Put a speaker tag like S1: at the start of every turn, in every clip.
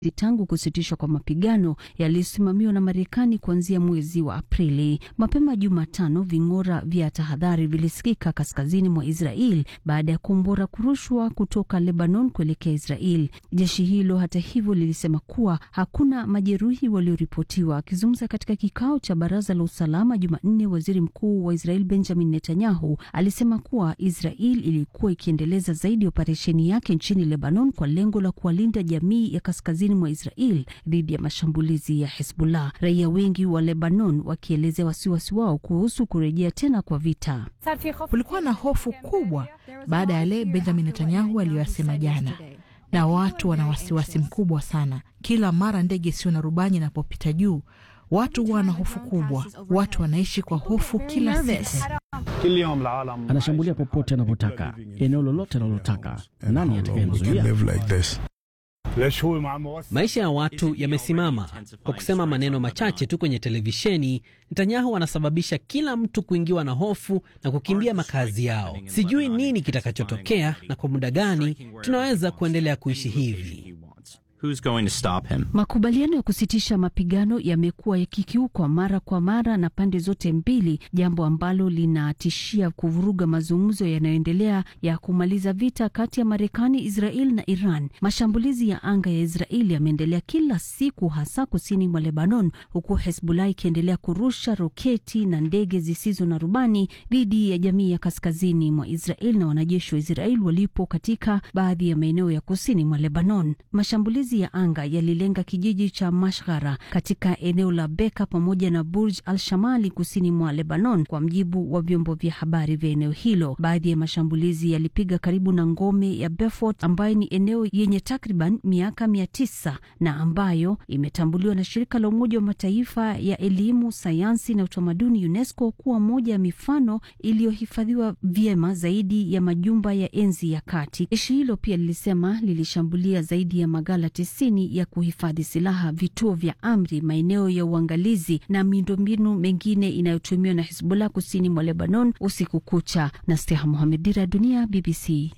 S1: tangu kusitishwa kwa mapigano yaliyosimamiwa na Marekani kuanzia mwezi wa Aprili. Mapema Jumatano, ving'ora vya tahadhari vilisikika kaskazini mwa Israel baada ya kombora kurushwa kutoka Lebanon kuelekea Israel. Jeshi hilo hata hivyo lilisema kuwa hakuna majeruhi walioripotiwa. Akizungumza katika kikao cha baraza la usalama Jumanne, waziri mkuu wa Israel Benjamin Netanyahu alisema kuwa Israel ilikuwa ikiendeleza zaidi operesheni yake nchini Lebanon kwa lengo la kuwalinda jamii ya kaskazini mwa Israel dhidi ya mashambulizi ya Hezbollah. Raia wengi wa Lebanon wakielezea wasiwasi wao kuhusu kurejea tena kwa vita.
S2: Kulikuwa na hofu kubwa baada ya yale Benjamin Netanyahu aliyoyasema jana, na watu wana wasiwasi mkubwa sana. Kila mara ndege isiyo na rubani inapopita juu, watu wana hofu kubwa. Watu wanaishi kwa hofu kila siku.
S3: Anashambulia popote anapotaka, eneo lolote analotaka. Nani atakayemzuia?
S4: Maisha ya watu yamesimama. Kwa kusema maneno machache tu kwenye televisheni, Netanyahu anasababisha kila mtu kuingiwa na hofu na kukimbia makazi yao. Sijui nini kitakachotokea na kwa muda gani tunaweza kuendelea kuishi hivi.
S5: Who's going to stop him?
S1: Makubaliano ya kusitisha mapigano yamekuwa yakikiukwa mara kwa mara na pande zote mbili, jambo ambalo linatishia kuvuruga mazungumzo yanayoendelea ya kumaliza vita kati ya Marekani, Israel na Iran. Mashambulizi ya anga ya Israel yameendelea kila siku, hasa kusini mwa Lebanon, huku Hezbollah ikiendelea kurusha roketi na ndege zisizo na rubani dhidi ya jamii ya kaskazini mwa Israel na wanajeshi wa Israel walipo katika baadhi ya maeneo ya kusini mwa Lebanon. Mashambulizi ya anga yalilenga kijiji cha Mashghara katika eneo la Beka pamoja na Burj al Shamali kusini mwa Lebanon, kwa mjibu wa vyombo vya habari vya eneo hilo. Baadhi ya mashambulizi yalipiga karibu na ngome ya Beaufort ambayo ni eneo yenye takriban miaka mia tisa na ambayo imetambuliwa na shirika la Umoja wa Mataifa ya elimu, sayansi na utamaduni UNESCO kuwa moja ya mifano iliyohifadhiwa vyema zaidi ya majumba ya enzi ya kati. Jeshi hilo pia lilisema lilishambulia zaidi ya magala tisini ya kuhifadhi silaha, vituo vya amri, maeneo ya uangalizi na miundombinu mengine inayotumiwa na Hizbullah kusini mwa Lebanon usiku kucha. na Steha Mohamed, Dira ya Dunia, BBC.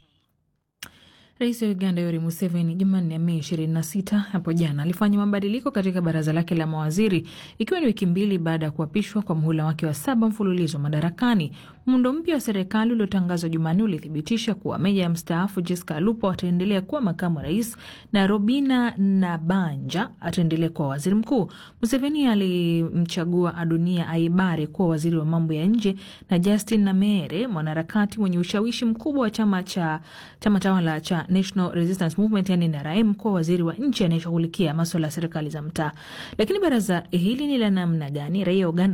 S2: Rais wa Uganda Yoweri Museveni Jumanne, Mei 26 hapo jana alifanya mabadiliko katika baraza lake la mawaziri ikiwa ni wiki mbili baada ya kuapishwa kwa muhula wake wa saba mfululizo madarakani. Muundo mpya wa serikali uliotangazwa Jumanne ulithibitisha kuwa meja ya mstaafu Jessica Alupo ataendelea kuwa makamu wa rais na Robina Nabanja ataendelea kuwa waziri mkuu. Museveni alimchagua Adunia Aibare kuwa waziri wa mambo ya nje na Justin Namere, mwanaharakati mwenye ushawishi mkubwa wa chama cha chama tawala cha National Resistance Movement yani NRM kuwa waziri wa nchi anayeshughulikia maswala ya serikali za mtaa. Lakini baraza hili ni la namna gani? Raia wa Uganda